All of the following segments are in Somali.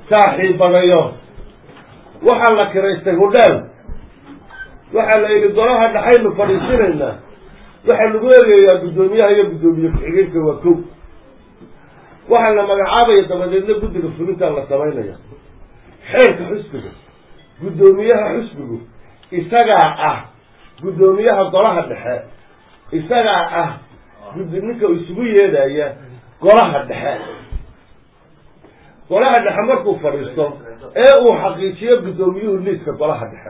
saaxiibadayo waxaa la kiraystay hudheel waxaa la yidhi golaha dhaxaynu fadhiisinaynaa waxaa lagu eegayaa guddoomiyaha iyo guddoomiye ku-xigeenka waa kow waxaa la magacaabaya dabadeedna guddiga fulintaa la samaynaya xeerka xusbiga guddoomiyaha xusbigu isagaa ah guddoomiyaha golaha dhexe isagaa ah guddi ninka isugu yeedhaya golaha dhexe golaha dhexe markuu fadhiisto ee uu xaqiijiyo guddoomiyuhu liiska golaha dhexe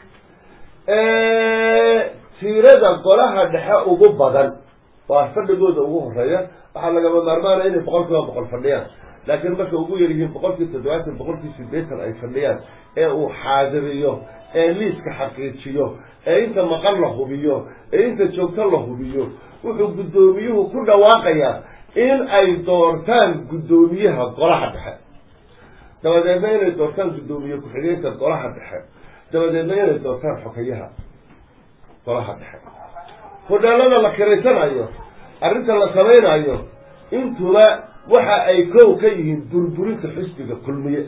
tiirada golaha dhexe ugu badan waa fadhigooda ugu horeeya waxaa lagama maarmaanaya inay boqol kiiba boqol fadhiyaan laakiin markay ugu yar yihiin boqolkii toddobaatan boqolkii sideetan ay fadhiyaan ee uu xaadiriyo ee liiska xaqiijiyo ee inta maqan la hubiyo ee inta joogto la hubiyo wuxuu guddoomiyuhu ku dhawaaqayaa in ay doortaan guddoomiyaha golaha dhexe dabadeedna inay doortaan guddoomiye ku-xigeenka golaha dhexe dabadeedna inay doortaan xokayaha golaha dhexe hodheelada la kiraysanayo arrinta la samaynayo intuba waxa ay kow ka yihiin burburinta xisbiga kulmiye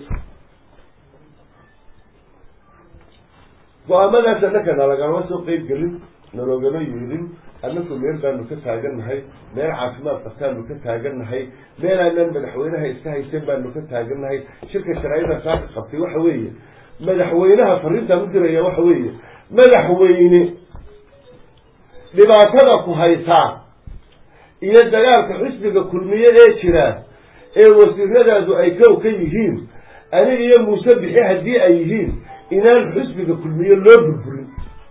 go-aamadaas annaka nalagama soo qeyb gelin naloogama yeelin annaku meel baanu ka taagannahay meel caafimaad qabtaanu ka taagannahay meel aanan madaxweynaha iska haysan baanu ka taagannahay shirka sharaa'ida saaka qabtay waxa weeye madaxweynaha fariintaan u diraya waxa weeye madaxweyne dhibaatada ku haysaa iyo dagaalka xisbiga kulmiye ee jira ee wasiiradaadu ay kow ka yihiin aniga iyo muuse bixi haddii ay yihiin inaan xisbiga kulmiye loo burburin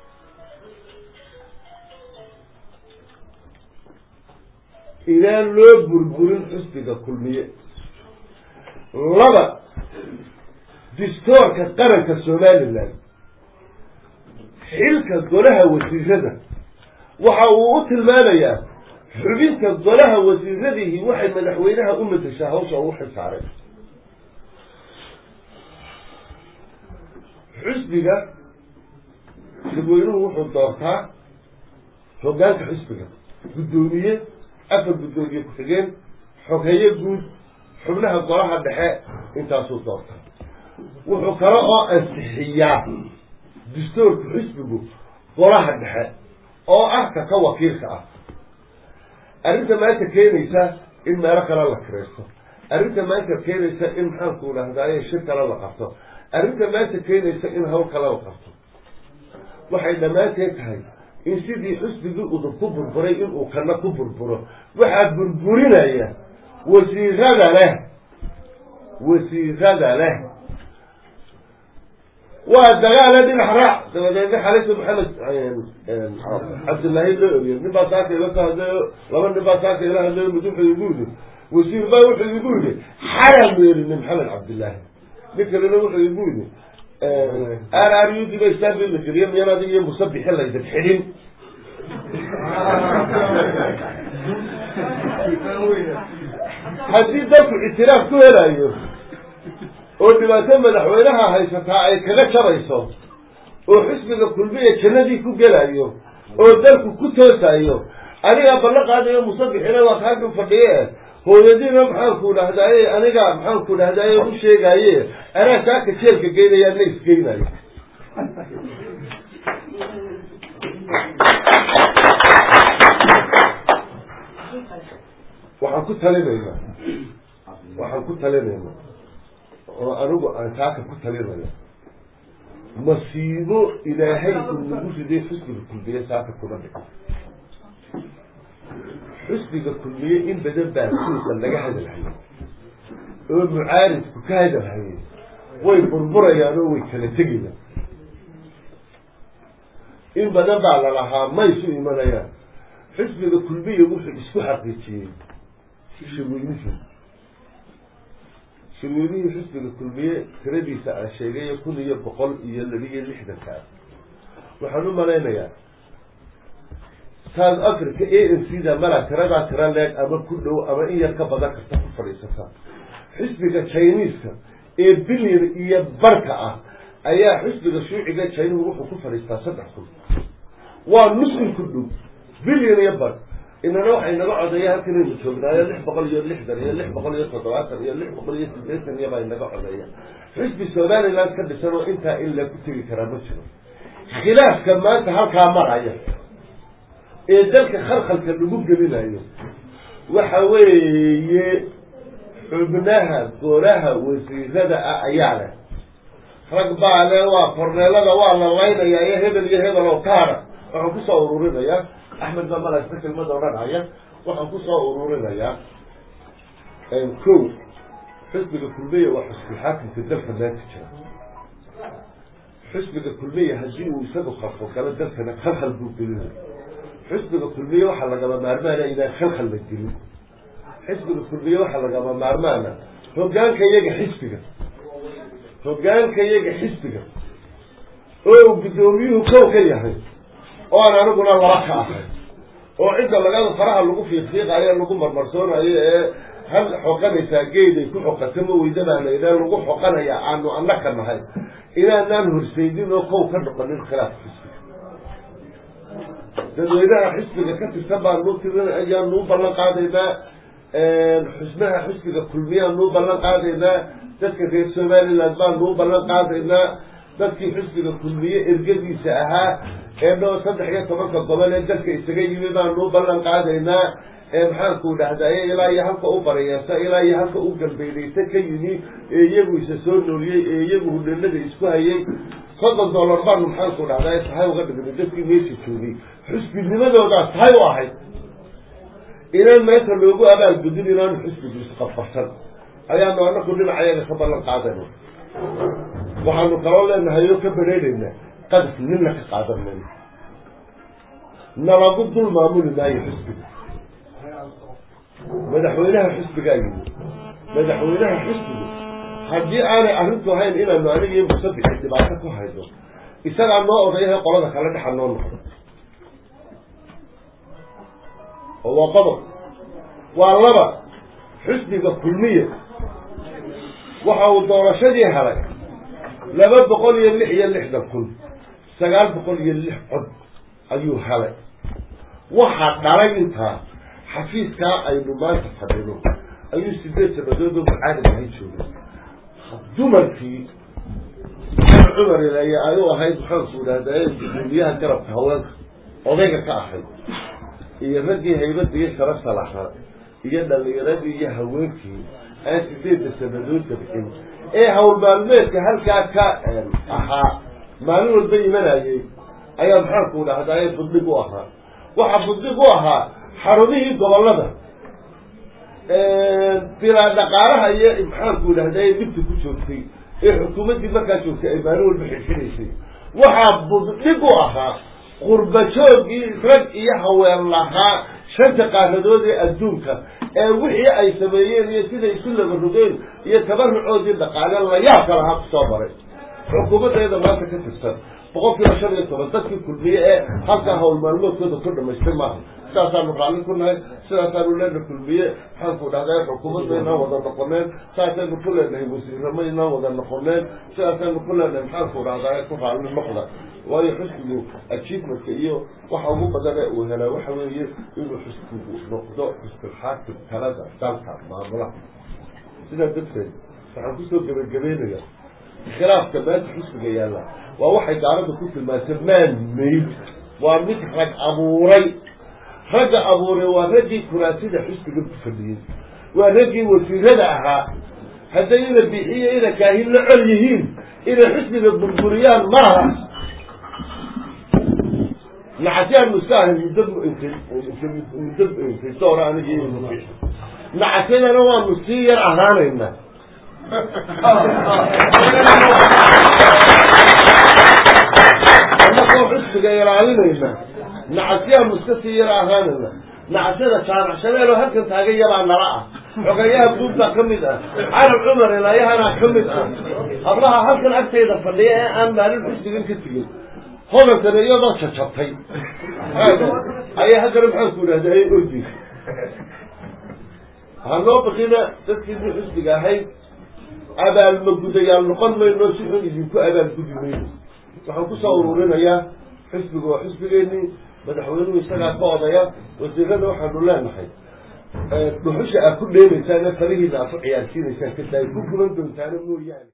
inaan loo burburin xisbiga kulmiye laba distoorka qaranka somalilan xilka golaha wasiirada waxa uu u tilmaamayaa xubinta golaha wasiiradihi waxay madaxweynaha u madeshaa hawsha ugu xilsaaray xisbiga dadweynuhu wuxuu doortaa hoggaanka xisbiga guddoomiye afar guddoomiye ku-xigeen xogeeye guud xubnaha golaha dhexe intaasuu doortaa wuxuu kale oo ansixiyaa dastuurka xisbigu golaha dhexe oo ah ka ka wakiilka ah arrinta maanta keenaysa in meelo kale la kiraysto arrinta maanta keenaysa in maxaanku idhahdaaye shir kale la qabto arrinta maanta keenaysa in hawl kale la qabto waxay dhammaanteed tahay in sidii xusbigii udub ku burburay inuu kana ku burburo waxaa burburinaya wasiirada leh wasiirada leh waa dagaale dhinax raac dabadeedna xalisa maxamed cabdillaahi loo eriye nin baa saaka ila soo hadlayo laba nin baa saaka ila hadlayo mid wuxuu igu yidhi wasiir baa wuxuu igu yidhi xaram weerine maxamed cabdillaahi nin kalena wuxuu igu yidhi r r u d ba istaanbi la geliye miyan adig iyo musabixi laydin xidhin haddii dalku ictiraaf ku helayo oo dhibaato madaxweynaha haysataa ay kaga jarayso oo xisbiga kulmiya jannadii ku gelayo oo dalku ku toosayo anigaa ballan qaadayo musabixina waa kaakan fadhiye hooyadiina maxaanku dhahdaye aniga maxaanku dhahdaye u sheegaye anaa saaka jeelka geynaya na isgeynayo waxaan ku talinaynaa waxaan ku talinaynaa oo anigu aan saaka ku talinaya masiibo ilaahay uu nagu riday xusbiga kulmiye saaka kuma dhico xusbiga kulmiye in badan baa suuqa laga hadalhayay oo mucaaridku ka hadalhayay way burburayaan oo way kala tegayaan in badan baa lalahaa ma isu imanayaan xusbiga kulmiye wuxuu isku xaqiijiyey shirweynihii shirweynihii xusbiga kulmiye tiradiisa aan sheegay kun iyo boqol iyo labiyo lixdanka ah waxaan u malaynayaa south africa a n c da malaa tiradaa tira leeg ama ku dhow ama in yar ka badan karta ku fadhiisata xisbiga chineska ee bilyan iyo barka ah ayaa xisbiga shuuciga chinuhu wuxuu ku fadhiistaa saddex kun waa nus in ku dhow bilyan iyo bar inana waxay naga codeeya halkanaynu joognaayo lix boqol iyo lixdan iyo lix boqol iyo toddobaatan iyo lix boqol iyo siddeetan iyo baa inaga codeeya xisbi somaliland ka dhisan oo intaa in lagu tegi karaa ma jiro khilaafka maanta halkaa maraya ee dalka khalkhalka lagu gelinayo waxa weeye xubnaha golaha wasiirada ah ayaa leh rag baa le waa korneelada waa la laynaya iyo hebel iyo hebel oo kaara waxaan kusoo ururinayaa axmed baa malasta kelmada odhanaya waxaan kusoo ururinayaa ko xisbiga kulmiya waa xusbi xaakimka dalka maanta jira xisbiga kulmiya haddii uu isagu khalkhal galo dalkana khalkhal buu gelinaya xisbiga kulmiye waxaa lagama maarmaana inaan khalkhal la gelin xisbiga kulmiye waxaa lagama maarmaana hogaanka iyaga xisbiga hogaanka iyaga xisbiga oo uu guddoomiyuhu kow ka yahay oo aan aniguna laba ka ahay oo cidda lagada faraha lagu fiiqfiiqayo lagu marmarsoonayo ee hal xoqanaysaa geeday ku xoqata ma weydabaa laydhaa lagu xoqanaya aanu annaka nahay inaanaan horseydin oo kow ka noqonin khilaaf xisbiga dadweynaha xisbiga ka tirsan baanuu tirin ayaanuu ballan qaadaynaa xusnaha xisbiga kulmiyaanuu ballan qaadaynaa dadka reer somaliland baanuu ballan qaadaynaa dadkii xisbiga kulmiye ergadiisa ahaa ee dhoo saddex iyo tobanka gobol ee dalka isaga yimi baanuu ballan qaadaynaa ee maxaanku dhahdaye ilaa iyo halka u barayeerta ilaa iyo halka u galbeydaysa ka yimi ee iyagu isa soo nooliyey ee iyagu hudhanada isku hayay soddon dollar baanu maxaanku dhahdaye tahay uga dhignay dadkii meesha joogay xusbinimadoodaas tahay u ahayd inaan meesha loogu abaalgudin inaanu xisbigu isqabqabsan ayaanu anaku dhinacayaga ka ballan qaadayna waxaanu kaloo leenahay oo ka bareeraynaa qadaf nina ka qaadan mayno nalagu dul maamuli maayo xisbiga madaxweynaha xisbigaa yimi madaxweynaha xisbigu haddii aanay arrintu ahayn inaanu aniga iyo musabixi dhibaato ku hayno isagaa noo odayahay qolada kale dhexa noo noqdo oo waa qodob waa laba xisbiga kulmiya waxa uu doorashadii helay laba boqol iyo lix iyo lixdan kun sagaal boqol iyo lix cod ayuu helay waxaa dhalay intaa xafiiskaa aynu maanta fadhino ayuu sideed sanadood oo mucaarib ahay joogay dumarkii cumar ilaaye ayuu ahayd maxaanku idhahdaa guddoomiyaha garabka haweenka odayga ka ahayd iyo raggii haybada iyo sharafta lahaa iyo dhalinyaradii iyo haweenkii aan sideedda sanadood dabcin ee hawl maalmeedka halkaa ka ahaa maalin walba imanayay ayaa maxaanku dhahdaa budhig u ahaa waxaa budhig u ahaa xarumihii gobolada bilaa dhaqaalaha iyo maxaanku dhahdaa dhibta ku joogtay ee xukuumaddii markaa joogtay ay maalin walba xilxinaysay waxaa budhig u ahaa qurbajoogii rag iyo haween lahaa shanta qaaradood ee adduunka ee wixii ay sameeyeen iyo siday isu laba rogeen iyo tabarucoodii dhaqaale layaabka lahaa kusoo maray xukuumaddeeda maanta ka tirsan boqol kiiba shan iyo toban dadkii kulmiye ee halkaa hawl maalmoodkooda ku dhamaystay maaha sidaasaanu raalli ku nahay sidaasaanu leena kulmiye maxaanku dhahdaa xukuumadda inaan wada noqoneen saasaynu ku leenahay wasiiramo inaan wada noqoneen sidaasaynu ku leenahay maxaanku dhahdaa ku raalli noqda waayo xusbigu achievementka iyo waxa ugu badane uu helaa waxa weeye inuu xusbigu noqdo xusbilxaakim talada dalka maamulaha sidaa darteed waxaan kusoo gebagabeynaya khilaafka maanta xusbiga yaalla waa waxay gaalada ku tilmaantay man maid waa mid rag abuuray ragga abuuray waa raggii kuraasida xusbiga fadhiyey waa raggii wasiirada ahaa hadday ina bixiyo ina kaahin la col yihiin inay xusbiga burburiyaan maaha nacasyaanu iska ahay muddo muddo doora anigi nacasyadana waanu sii yar ahaanaynaa anakoo xusbiga ilaalinayna nacasyaanu iska sii yar ahaanayna nacasyada jaanacshadeelo halkan taagan yabaa nala ah xogayaha guud baa ka mid ah carab cumar ilaayahanaa ka mid ah hablaha halkan agtayda fadhiya ee aan maalin xusbigan ka tegin hodankana iyadoo jajabtay ayay haddana maxaanku idhahda ay ordi hanoo bakina dadkiisii xusbiga ahayd abaalmagudayaal noqon mayno si xun idinku abaalgudi mayno waxaan kusoo ururinayaa xisbiga waa xisbigeenii madaxweynuhu isagaa ka odaya wasiirada waxaanu leenahay dhuxusha aad ku dheemaysaan farihiina aad ku ciyaarsiinaysaan ka daay ku guban doontaana mooyaane